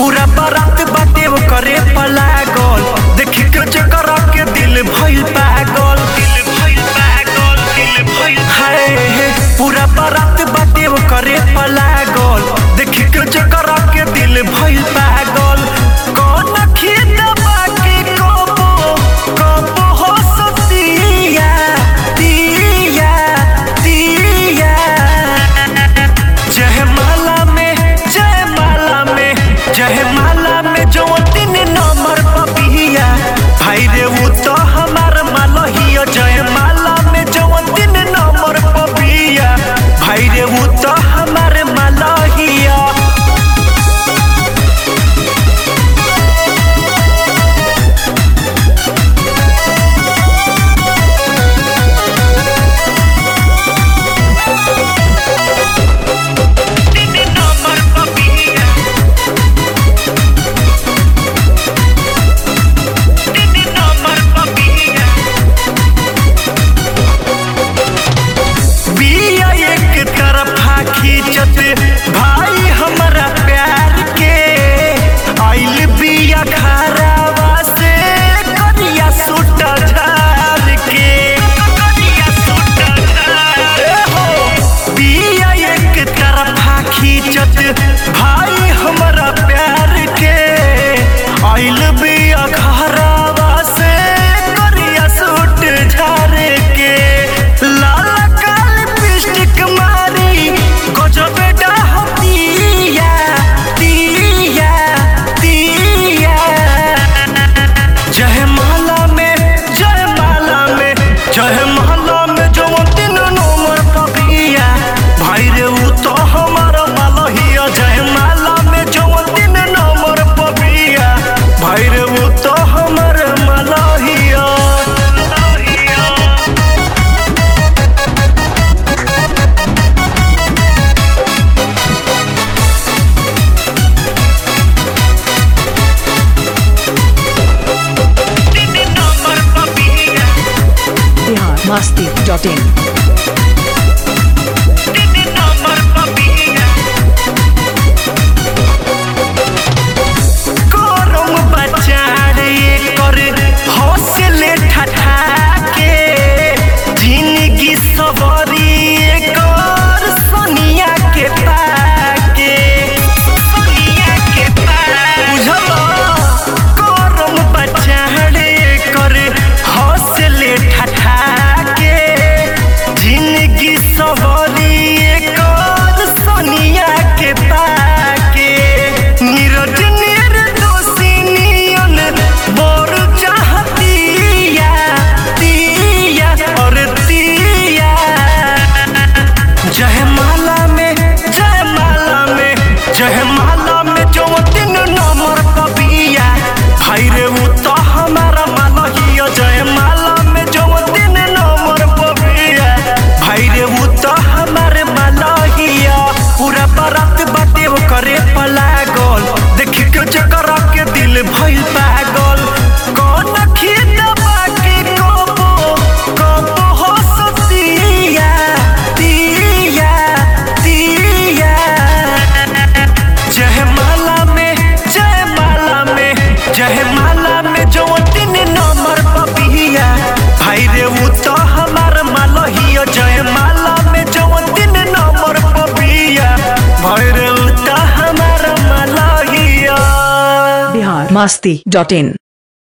पूरा बारात बाटे वो करे पलागल देखी के चक्कर के दिल भइल पागल दिल भइल पागल दिल भइल हाय हे पूरा बारात बाटे वो करे पलागल देखी के चक्कर के दिल भइल पागल कौन खेत बाकी कबो कबो हो सतिया दिया दिया जय माला में जय माला में जय माला में जो तीन नंबर पपिया भाई रे वो तो हमार मालहिया जय माला में जो तीन नंबर पपिया भाई रे वो तो हमार मालहिया तीन नंबर पपिया तीन नंबर पपिया बिया एक तरफा खींचत भाई हमारा प्यार के आइल बिया खराबा से करिया सूट झार के करिया सूट झार हो बिया एक तरफा खींचत भाई हमारा प्यार के आइल बिया खराबा से करिया सूट झार के लाल काल पिस्टिक मारी गजब डाहतिया तिया तिया जय माला में जय माला में जय माला में जो तीन नंबर पपिया भाई रे वो तो हमारा मालहिया जय माला में जो तीन नंबर पपिया भाई रे वो तो हमारा मालहिया तीन नंबर पपिया बिहार मस्ती डॉट इन तीन नंबर पपिया करम बचार ये कर हौसले ठठा के जिंदगी सवारी ये कर सोनिया के पाके सोनिया के पाके बुझला करम बचार ये कर हौसले ठठा के जिंदगी सवारी ये कर सोनिया के पाके नीरज निर्दोषी नियन बोर चाहतिया तिया और तिया जय माला में जय माला में जय माला में जो तीन नंबर पपिया भाई रे वो तो हमारा मालहिया जय माला में जो तीन नंबर पपिया भाई रे वो तो हमारे मालहिया पूरा बारात बाटे वो करे पलागल देखी के चक्कर के दिल भइल पागल कौन खेत बाकी कबो कबो हो सतिया तिया तिया जय माला में जय माला में जय माला में जो तीन नंबर पपिया भाई रे वो तो हमार मालहिया जय माला में जो तीन नंबर पपिया भाई रे वो तो हमार मालहिया बिहार मस्ती डॉट इन